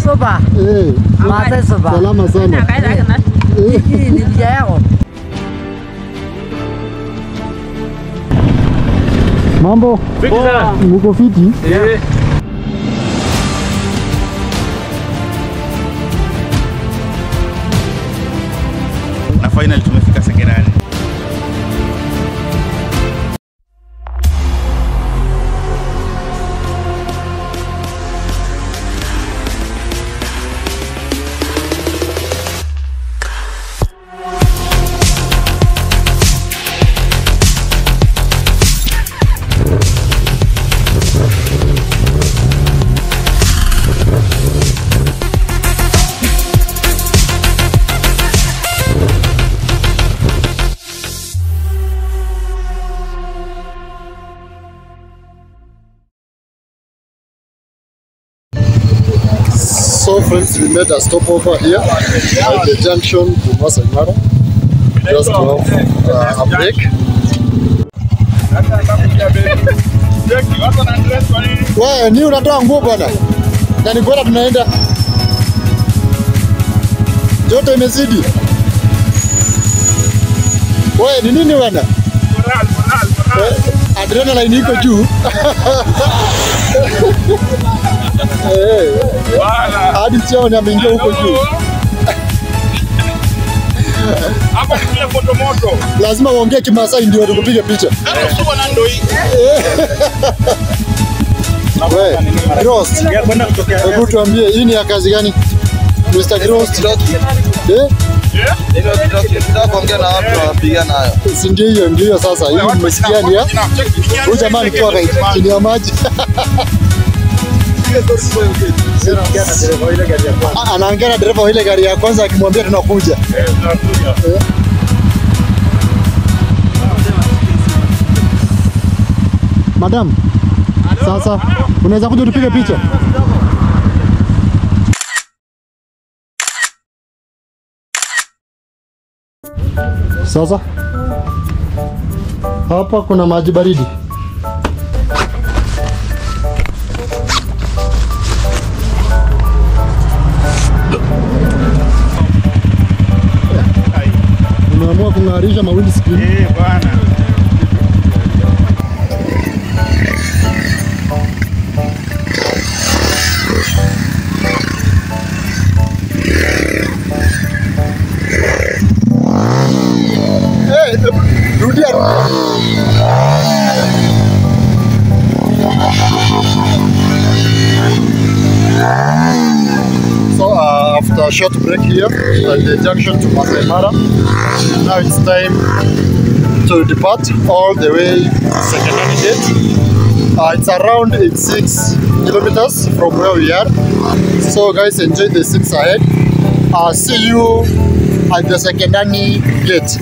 Supa. Eh, Maasai supa. salama sana. Eh, Hii ni njia yako. Mambo, Fiti sana. mko fiti? Eh. na finally tumefika Sekerani. So friends, we made a stopover here at the junction to Masai Mara just to have uh, a break. Wewe ni unatoa nguo bwana, na ni bora tunaenda, joto imezidi. Wewe ni nini bwana? Eh, Adrenaline iko juu. Eh, hadi cheo ni ameingia huko juu. Hapa ni kule moto moto. Lazima uongee Kimasai ndio tukupige picha. Sio na ndo hii. We, Grost, hebu tuambie hii ni ya kazi gani? Mr. Grost. Eh? kuongea na watu wapiga nayo. Si ndio hiyo ndio hiyo sasa. Hii mmesikia ni ya huyu jamaa alikuwa kai- chini ya maji. Ah, Anaongea na dereva wa ile gari ya kwanza akimwambia tunakuja. Eh. Madam, sasa unaweza kuja tupige picha? Sasa hapa kuna maji baridi. Umeamua kung'arisha mawindi screen. Eh, bwana. Hey, rudia rudia. So uh, after a short break here at the junction to Masai Mara, now it's time to depart all the way to Sekenani Gate. Uh, it's around 86 kilometers from where we are. So guys, enjoy the six ahead. Uh, see you at the Sekenani Gate.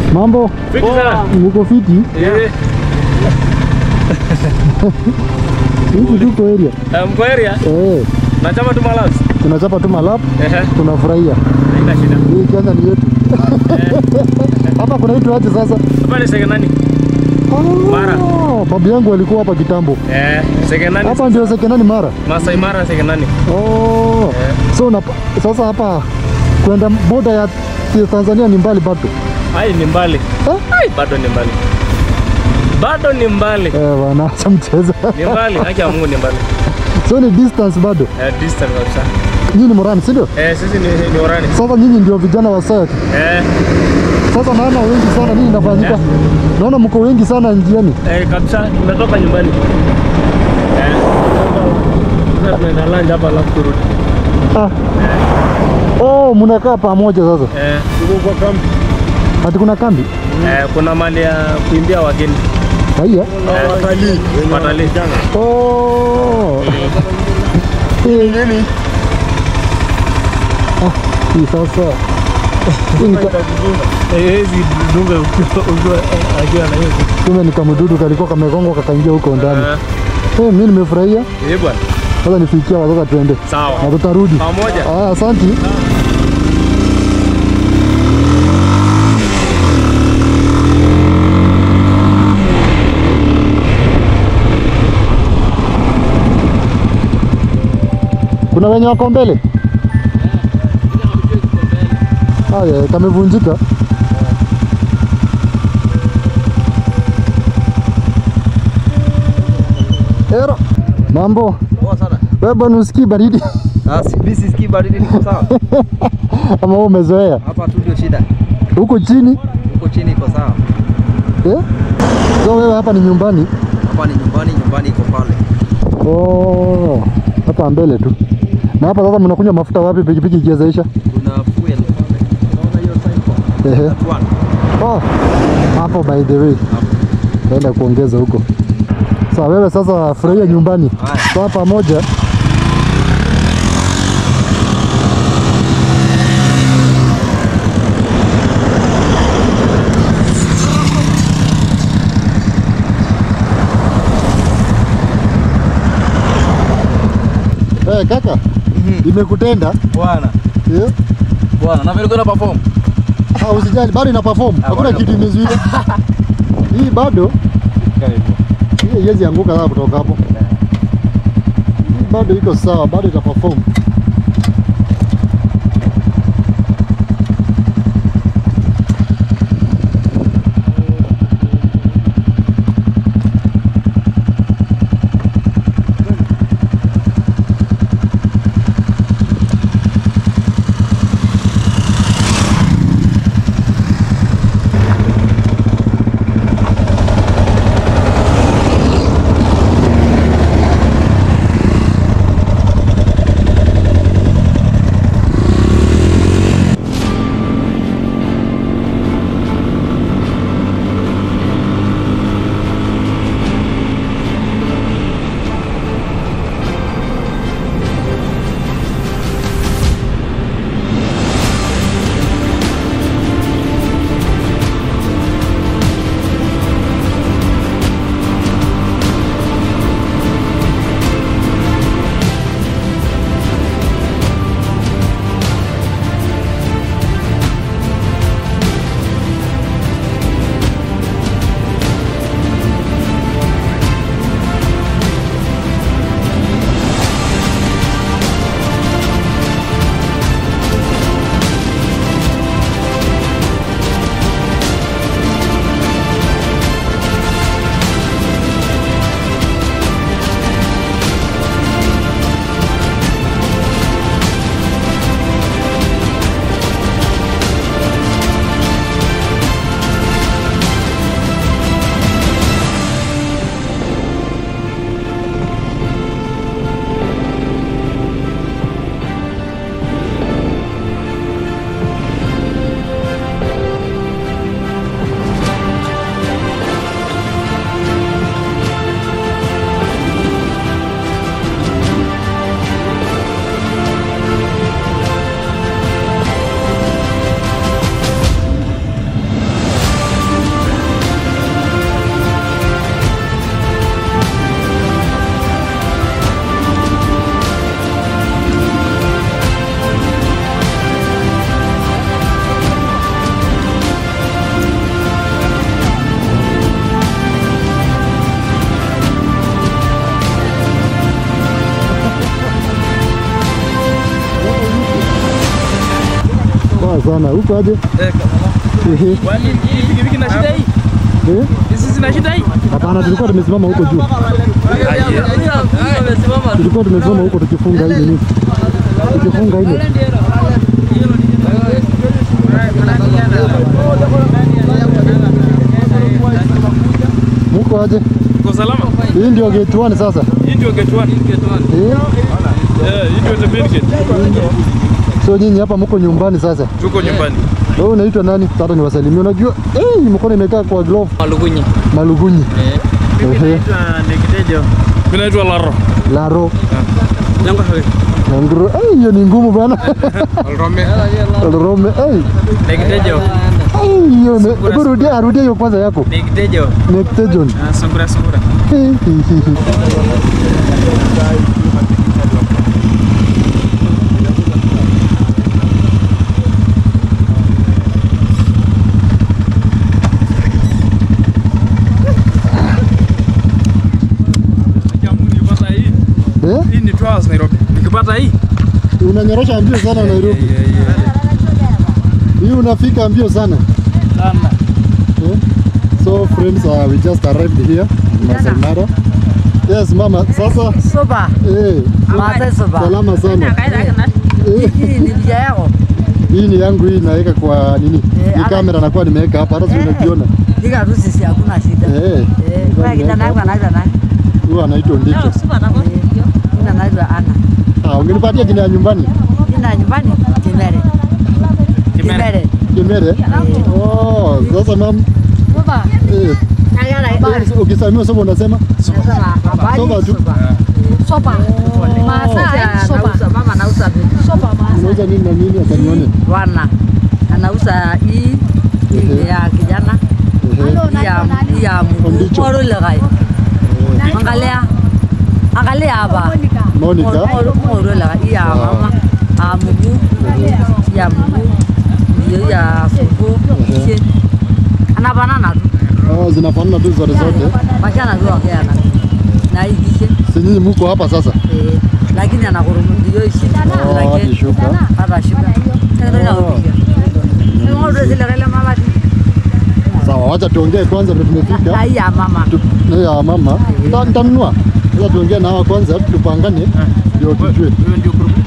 Mambo, Fiti sana. uko fiti? Eh, Hivi tuko area. eh, mko area? Eh, Nachama tu malaps. tunachapa tu malap, Ehe, tunafurahia. haina shida. Hii Kenya ni yetu. Hapa kuna kitu aje sasa? Hapa ni sekenani. Mara. Ah, Babu yangu alikuwa hapa kitambo. Eh, sekenani. Hapa ndio Sekenani Mara. Masai Mara sekenani. Oh. So na, sasa hapa kwenda boda ya Tanzania ni mbali bado. Hai ni mbali. Eh? Hai bado ni mbali. Bado ni mbali. Eh, bwana acha mchezo. Ni mbali, haki ya Mungu ni mbali. so ni distance bado. Eh, distance kabisa. Nyinyi ni Morani, si ndio? Eh, sisi ni ni orani. Sasa nyinyi ndio vijana wa Sayat. Eh, Sasa naona wengi sana, nini inafanyika? Eh. Naona mko wengi sana njiani. eh kabisa tumetoka nyumbani. Eh. Sasa tunaenda lunch hapa alafu turudi. Ah. Oh, mnakaa pamoja sasa. Eh, tuko kwa kambi. Ati kuna kambi? Eh, kuna mali ya kuimbia wageni. Haya. Eh, watalii. Watalii. Oh. Nini? Ah, hii sasa. Hii ni ka- Hezi dunga ukiwa akiwa na hiyo. Kumbe ni kamdudu kalikuwa kamegongwa kakaingia huko ndani. Eh, Eh, mimi nimefurahia. eh bwana. Sasa nifikia watoka tuende. Sawa. Na tutarudi. Pamoja. Ah, asante. Kuna wenye wako mbele? Haya, kamevunjika. Ero, mambo. Poa sana. Wewe bwana usikii baridi Ah, si- mimi sisikii baridi niko sawa. ama wewe umezoea? Hapa tu ndio shida. Huko chini Huko chini iko sawa. eh? So wewe hapa ni nyumbani? Hapa ni nyumbani, nyumbani iko pale. Oh, hapa mbele tu. Na hapa sasa mnakunywa mafuta wapi pikipiki ikiwezaisha? Kuna fuel pale. Unaona hiyo sign? Ehe. That one. Oh, hapo by the way. Naenda kuongeza huko. Sawa, wewe sasa furahia nyumbani. Haya. Sawa pamoja. Eh, kaka. Imekutenda? Bwana. Yeah. Bwana, na vile kuna perform. Ah, usijali, bado ina perform. Hakuna bado kitu imezuia. Hii bado hii haiwezi anguka sasa kutoka hapo. Hii bado iko sawa, bado ita perform. sana. Huko aje? Ehe. Pikipiki na shida hii. Eh? Hizi zina shida hii. Hapana, tulikuwa tumesimama huko juu. Tulikuwa tumesimama huko tukifunga hii nini? Tukifunga ile. Muko aje? Uko salama? Hii ndio gate 1 sasa. Hii ndio gate 1. Eh? Eh, hii ndio the main gate. So nyinyi hapa mko nyumbani sasa. Tuko nyumbani. Wewe unaitwa nani? Sasa niwasalimie. Unajua, eh, mkono imekaa kwa glove Malugunyi. malugunyi. Ehe. Mimi naitwa Laro. Laro. Yangu hawe. Ngro. Eh, hiyo ni ngumu bana. Alrome. Alrome. Eh. Nekitejo. Eh, hiyo ne. Hebu rudia, rudia hiyo kwanza yako. Nekitejo. Nectajon. Sungura sungura. Jamu nikipata hii. Eh? Hii ni Twas Nairobi. Nikipata hii. Unanyorosha mbio sana Nairobi. Hii unafika mbio sana. Sana. Eh? So friends, uh, we just arrived here in Masai Mara. Yes, mama. Sasa Soba, eh, Maasai soba. salama sana. Eh, Hii ni vija yako. hii ni yangu hii naweka kwa nini? Eh, Ni ama- kamera nakuwa nimeweka hapa hata si Eh. unajiona. Dika tu sisi hakuna shida. Eh. Eh, kwa kijana yangu anaitwa nani? Huyo anaitwa Ndicho. Jina anaitwa Ana. Ah, ungenipatia jina ya nyumbani? Jina ya nyumbani Kimere. Kimere. Kimere? Oh, sasa mam. Eh, eh, ukisalimiwa soba unasema? Nasema habari Soba tu. Soba. Maasai soba. Mama anauza vitu. Soba Unauza nini na nini akanione? Wana. Anauza hii hii ya kijana. Ehe. Hii ya hii ya Ondicho. moro legai. Angalia. Angalia hapa. Monica. Moro legai hii ya mama. Ah mguu. Ya mguu. Hiyo ya supu. Ehe. Anafanana tu. Oh, zinafanana tu zote zote. Mashana tu wakiana. Na hii kishe. Si nyinyi mko hapa sasa? Eh, lakini anakurumu ndio ishi. Oh, hadi shuka. Hata shuka. Ndio inapiga. Ndio zile kale mama. Sawa, wacha tuongee kwanza ndio tumefika. Hai ya mama. Tu- eh, ya mama. Nita- Nitanunua. Sasa tuongee na hawa kwanza tupangane ndio tujue. Huyo ndio group.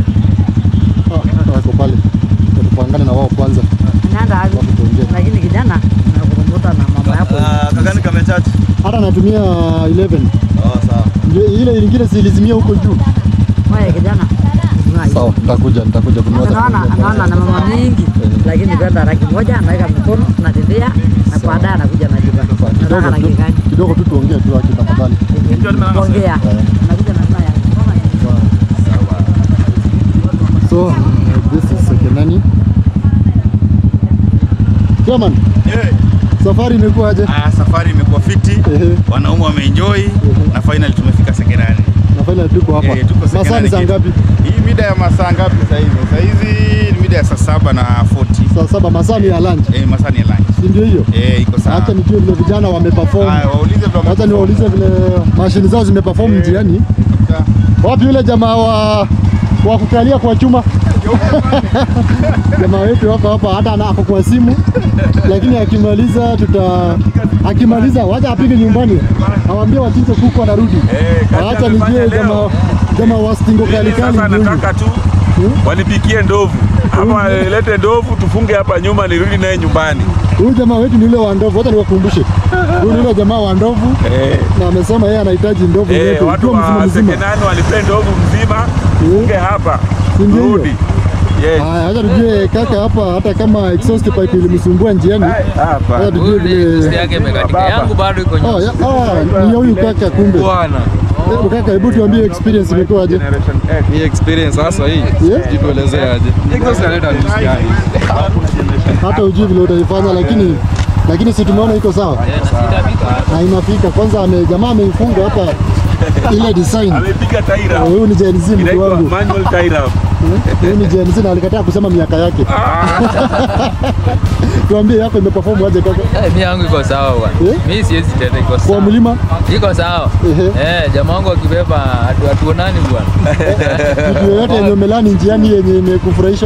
Ah, wako pale. Tupangane na wao kwanza. Anaenda hapo. Alafu tuongee. Lakini kijana anakurumuta na mama yako. Kakani kamechachi. Hata natumia 11. Oh, sawa. Ndio ile nyingine silizimia huko juu. Wewe kijana. Sawa, nitakuja nitakuja kununua. Anaona anaona na mama mingi. Lakini kwenda rangi moja anaweka mikono natembea na baadaye anakuja na jiba. Nataka rangi Kidogo gani? tu- kidogo tu tuongee tu aki tafadhali. Ndio nimeanza. Ongea. Anakuja na saa ya. So, uh, this is Sekenani. Chairman, Yeah. safari imekuwa aje? Ah, safari imekuwa fiti, Ehe. wanaume wameenjoy na finally tumefika Sekerani. Na finally tuko hapa. Eh, tuko Masaa Sekerani ni saa gate. ngapi? Hii mida ya masaa ngapi sasa hivi? Sasa hizi ni mida ya saa saba na 40. Saa saba, masaa ni ya lunch. Eh, masaa ni ya lunch. Si ndio hiyo? Eh, iko sawa. Acha nijue vile vijana wameperform. Haya, waulize vile Acha niwaulize vile mashini zao zimeperform Eh. njiani. Wapi yule jamaa wa wa kukalia kwa chuma? jamaa wetu hapa hapa, hata ana ako kwa simu, lakini akimaliza tuta akimaliza wacha apige nyumbani, awambie wachinje kuku anarudi. Eh, kazi Acha amefanya nijue leo. jamaa jamaa wa stingo kali Mimi kali sasa ndio huyu. nataka tu wanipikie ndovu ama lete ndovu tufunge hapa nyuma nirudi naye nyumbani. Huyu jamaa wetu ni yule wa ndovu, wacha niwakumbushe. Huyu ni yule jamaa wa ndovu Eh, na amesema yeye anahitaji ndovu eh, yetu watu ikiwa mzima wa mzima. Sekenani wanipe ndovu mzima tufunge hapa Si ndio hiyo? turudi. Yes. Haya, acha tujue kaka hapa, hata kama exhaust pipe ilimsumbua njiani, Hapa. acha tujue Huyu ni vile yake imekatika. Baba. Yangu bado iko Oh, nyuma. ya, ah, ni ya huyu kaka kumbe. Bwana. Eh, Kaka, hebu tuambie experience imekuwa aje? Generation X. Hii experience sasa hii. Yeah? Sijui tuelezee aje. Exhaust inaleta nusu gani? Hata ujui vile utaifanya, lakini lakini si tumeona iko sawa na inafika. Kwanza ame, jamaa ameifunga hapa ile design. Amepiga taira. Eh, Huyu ni Gen Z mtu Inaitwa wangu. manual taira. Eh, Huyu ni Gen Z na alikataa kusema miaka yake. Tuambie yako imeperform aje kaka? Eh, Mimi yangu iko sawa bwana. Yeah? Mimi siwezi tena iko Kwa sawa. mlima Iko sawa. Ehe. Eh, jamaa wangu akibeba hatu- hatuonani bwana. kitu yoyote yenye umelani njiani yenye imekufurahisha?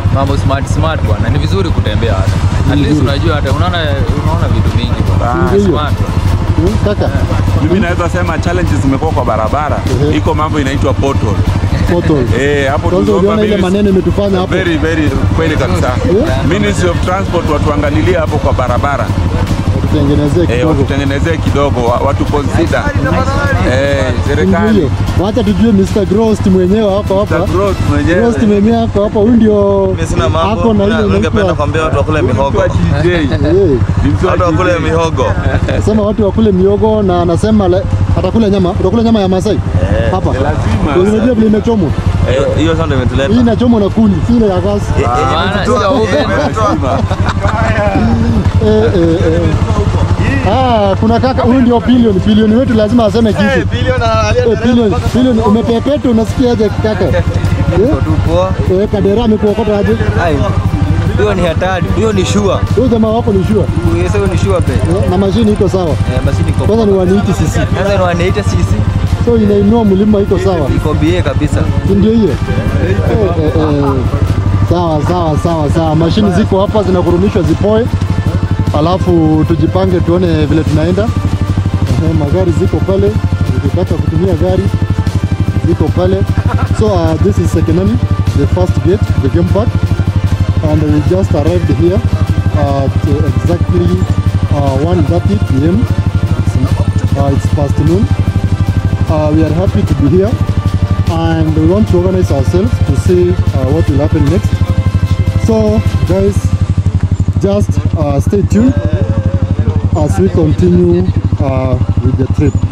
mambo smart smart bwana, ni vizuri kutembea hata at least unajua hata unaona unaona vitu vingi bwana, Ndio. smart bwana. Hmm, Kaka, Mimi naweza sema challenges zimekuwa kwa barabara. Ehe. Iko mambo inaitwa portal. portal. Eh, hapo Kwanza tuliomba uliona ile minis- maneno imetufanya hapo. Very very kweli kabisa. Yeah. Ministry of Transport watuangalilie hapo kwa barabara. Tutengenezee Eh, kidogo. watutengenezee kidogo, wa- watu consider. Eh, Ndio serikali. hiyo. Wacha tujue Mr. Grost mwenyewe hapa hapa. Growth Grost mwenyewe. mwenyewe hapa hapa. Huyu ndio Mimi sina mambo. ako na ile Na Ningependa inaitwa kuambia watu wakule mihogo. Mtu wa GJ. eh, Ni mtu wa Watu wakule GJ. mihogo. Anasema watu wakule miogo na anasema le- atakula nyama. Utakula nyama ya Masai hapa. lazima. Ndio Unajua vile imechomwa. Eh, Hiyo sasa ndio Hii imetuleta. inachomwa na kuni, si ile ya gas. Maana sio oven. Lazima. Eh, eh, eh. Ah, kuna kaka huyu ndio bilioni bilioni wetu lazima aseme kitu. Eh, bilioni bilioni umepepeta unasikiaje kaka? Eh? Eh, Kadera amekuokota aje? Hiyo ni hatari, hiyo ni shua. Huyu jamaa wako ni sure. Hiyo ni shua pe. Eh, na mashini iko sawa. Eh, basi niko. Kwanza ni 180 cc. Sasa ni wanaita sisi. So inainua mlima iko sawa. Iko bie kabisa. Si ndio hiyo? Eh, eh, eh. Sawa sawa sawa sawa. Mashini ziko hapa zinakurumishwa zipoe. Alafu tujipange tuone vile tunaenda. Eh, magari ziko pale. Ukitaka kutumia gari ziko pale. So uh, this is Sekenani, the first gate, the game park. And we just arrived here at uh, exactly uh, 1.30 p.m. It's, uh, it's past noon. Uh, we are happy to be here and we want to organize ourselves to see uh, what will happen next. So, guys, just uh, stay tuned as we continue uh, with the trip.